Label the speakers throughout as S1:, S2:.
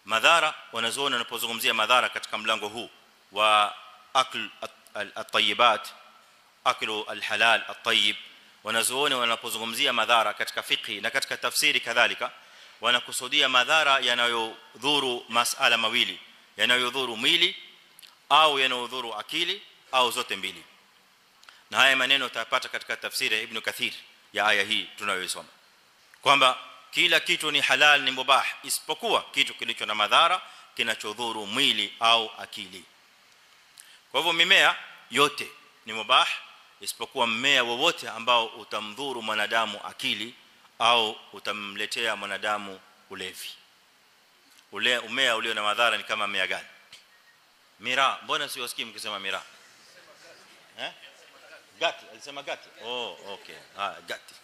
S1: madhara wanazoona wanapozungumzia madhara katika mlango huu wa akl at-tayyibat aklu al-halal at-tayyib wanazoona wanapozungumzia madhara katika fiqh na katika tafsiri kadhalika wanakusudia madhara yanayodhuru masala mawili yanayodhuru mwili au yanayodhuru akili au zote mbili na haya maneno utayapata katika tafsiri ya ibn kathir ya aya hii tunayoisoma kwamba kila kitu ni halal ni mubah isipokuwa kitu kilicho na madhara kinachodhuru mwili au akili kwa hivyo mimea yote ni mubah isipokuwa mmea wowote ambao utamdhuru mwanadamu akili au utamletea mwanadamu ulevi ule mmea ulio na madhara ni kama mmea gani mira mbona siwasikii mkisema mira eh gati alisema gati oh okay ah gati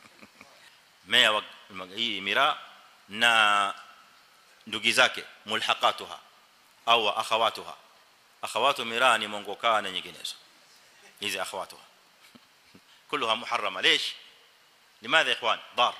S1: mmea wa hii mira na ndugu zake mulhaqatuha au akhawatuha akhawatu mira ni mongokaa na nyinginezo hizi akhawatuha كلها محرمه ليش لماذا يا اخوان ضار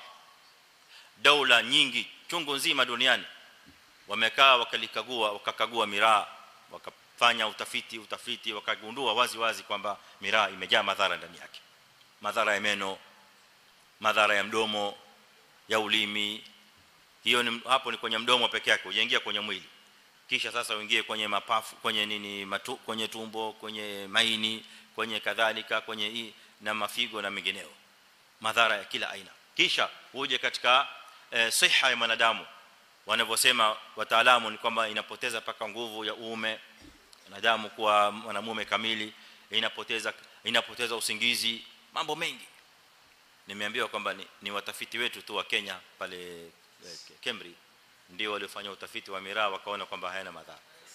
S1: دوله nyingi chungu nzima duniani wamekaa wakalikagua wakakagua miraa wakafanya utafiti utafiti wakagundua wazi wazi kwamba miraa imejaa madhara ndani yake madhara ya meno madhara ya mdomo ya ulimi hiyo ni hapo ni kwenye mdomo peke yake ujaingia kwenye mwili kisha sasa uingie kwenye mapafu kwenye nini matu, kwenye tumbo kwenye maini kwenye kadhalika kwenye hii na mafigo na mengineo madhara ya kila aina kisha uje katika e, siha ya mwanadamu wanavyosema wataalamu ni kwamba inapoteza paka nguvu ya uume wanadamu kuwa mwanamume kamili inapoteza inapoteza usingizi mambo mengi nimeambiwa kwamba ni, ni watafiti wetu tu wa Kenya pale eh, Cambridge ndio waliofanya utafiti wa miraa wakaona kwamba hayana madhara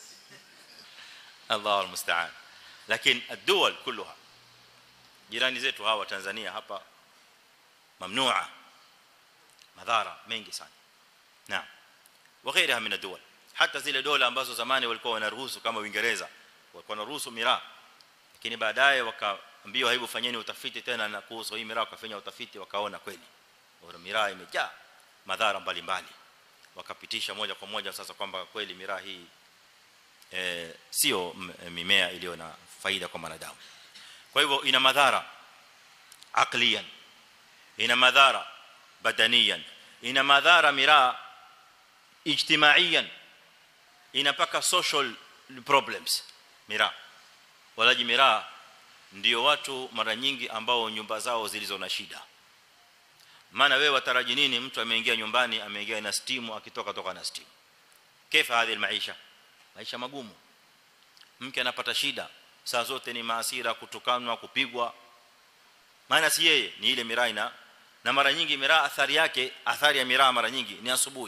S1: Allahu almusta'an lakini ad-duwal kulluha jirani zetu hawa Tanzania hapa mamnua madhara mengi sana naam وغيرها من الدول hata zile dola ambazo zamani walikuwa wanaruhusu kama Uingereza walikuwa wanaruhusu miraa lakini baadaye wakaambiwa hebu fanyeni utafiti tena na kuhusu hii miraa wakafanya utafiti wakaona kweli bora miraa imejaa madhara mbalimbali wakapitisha moja kwa moja sasa kwamba kweli miraa hii eh sio mimea iliyo na faida kwa wanadamu kwa hivyo ina madhara aqliyan ina madhara badaniyan ina madhara miraa ijtimaiyan inapaka social problems miraa walaji miraa ndio watu mara nyingi ambao nyumba zao zilizo na shida maana wewe wataraji nini mtu ameingia nyumbani ameingia na steam akitoka toka na steam kaifa hadi maisha maisha magumu mke anapata shida saa zote ni maasira kutukanwa kupigwa maana si yeye ni ile miraa ina na mara nyingi miraa athari yake athari ya miraa mara nyingi ni asubuhi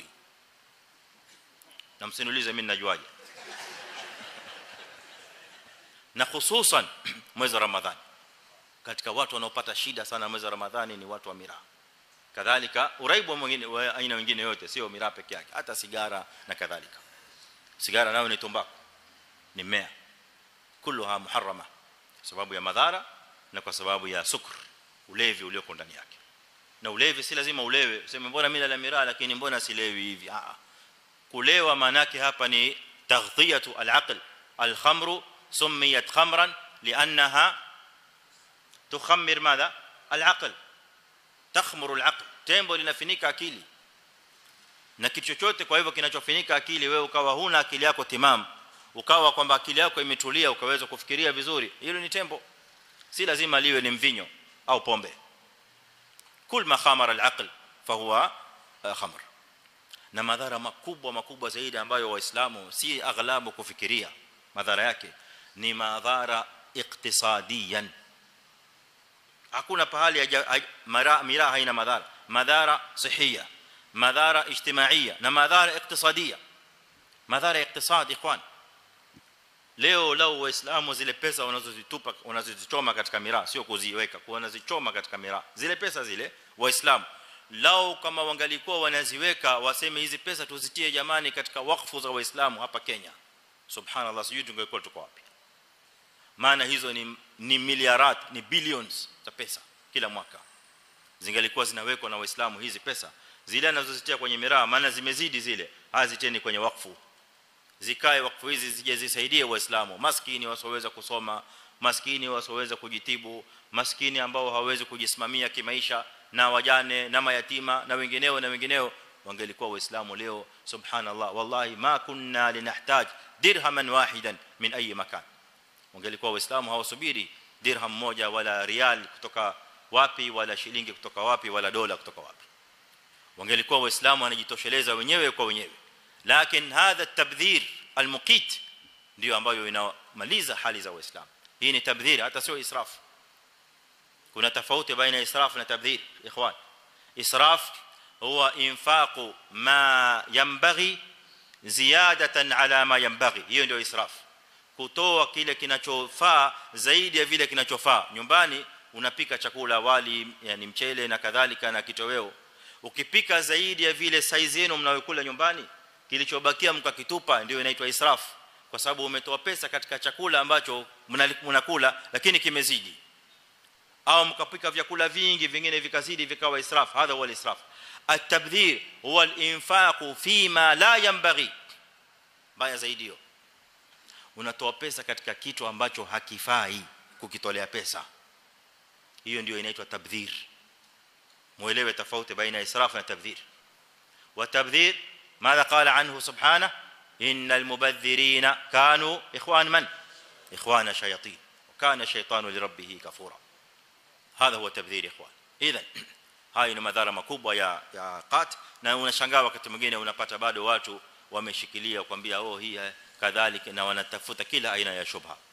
S1: na msiniulize mimi ninajuaje na hususan mwezi wa ramadhani katika watu wanaopata shida sana mwezi wa ramadhani ni watu wa miraa kadhalika uraibu mwingine wa aina nyingine yote sio miraa peke yake hata sigara na kadhalika sigara nayo ni tumbaku ni mmea kulluha muharrama sababu ya madhara na kwa sababu ya sukr ulevi ulioko ndani yake na ulevi si lazima ulewe useme mbona mimi nala miraa lakini mbona silewi hivi ah kulewa manake hapa ni taghdhiyatu al-aql al-khamru sumiyat khamran li'annaha tukhammir madha al-aql takhmuru al-aql tembo linafinika akili na kitu chochote kwa hivyo kinachofinika akili wewe ukawa huna akili yako timam ukawa kwamba akili yako imetulia ukaweza kufikiria vizuri hilo ni tembo si lazima liwe ni mvinyo au pombe kul ma khamara al-aql fahuwa khamr na madhara makubwa makubwa zaidi ambayo waislamu si aghlabu kufikiria madhara yake ni madhara iktisadiyan hakuna pahali miraa haina madhara madhara sihia madhara ijtimaiya na madhara iktisadiya madhara iktisadi ikhwan leo lao waislamu zile pesa wanazozitupa wanazozichoma katika miraa sio kuziweka wanazichoma katika miraa zile pesa zile waislamu lao kama wangalikuwa wanaziweka waseme hizi pesa tuzitie jamani katika wakfu za waislamu hapa Kenya subhanallah sijui tungekuwa tuko wapi maana hizo ni ni miliarat ni billions za pesa kila mwaka zingalikuwa zinawekwa na waislamu hizi pesa zile anazozitia kwenye miraa maana zimezidi zile haziteni kwenye wakfu zikae wakfu hizi zije zisaidie waislamu maskini wasioweza kusoma maskini wasioweza kujitibu maskini ambao hawawezi kujisimamia kimaisha na wajane na mayatima na wengineo na wengineo wangelikuwa waislamu leo subhanallah wallahi ma kunna linahtaj dirhaman wahidan min ayi makan wangelikuwa waislamu hawasubiri dirham moja wala rial kutoka wapi wala shilingi kutoka wapi wala dola kutoka wapi wangelikuwa waislamu wanajitosheleza wenyewe kwa wenyewe lakini hadha tabdhir almuqit ndio ambayo inamaliza hali za waislamu hii ni tabdhir hata sio israf kuna tofauti baina israf na tabdhir ikhwan israf huwa infaqu ma yanbaghi ziyadatan ala ma yanbaghi hiyo ndio israf kutoa kile kinachofaa zaidi ya vile kinachofaa nyumbani unapika chakula wali yani mchele na kadhalika na kitoweo ukipika zaidi ya vile size yenu mnayokula nyumbani kilichobakia mkakitupa ndio inaitwa israf kwa sababu umetoa pesa katika chakula ambacho mnakula lakini kimezidi au mkapika vyakula vingi vingine vikazidi vikawa israf hadha huwa israf at-tabdhir huwa al-infaq fima la yanbaghi baya zaidi hiyo unatoa pesa katika kitu ambacho hakifai kukitolea pesa hiyo ndio inaitwa tabdhir muelewe tofauti baina israf na tabdhir wa tabdhir ماذا قال عنه سبحانه ان المبذرين كانوا اخوان من اخوان الشياطين وكان الشيطان لربه كفورا هذا هو تبذير اخوان اذا hayo ni madhara makubwa ya ya qat na unashangaa wakati mwingine unapata bado watu wameshikilia kwambia oh hii kadhalika na wanatafuta kila aina ya shubha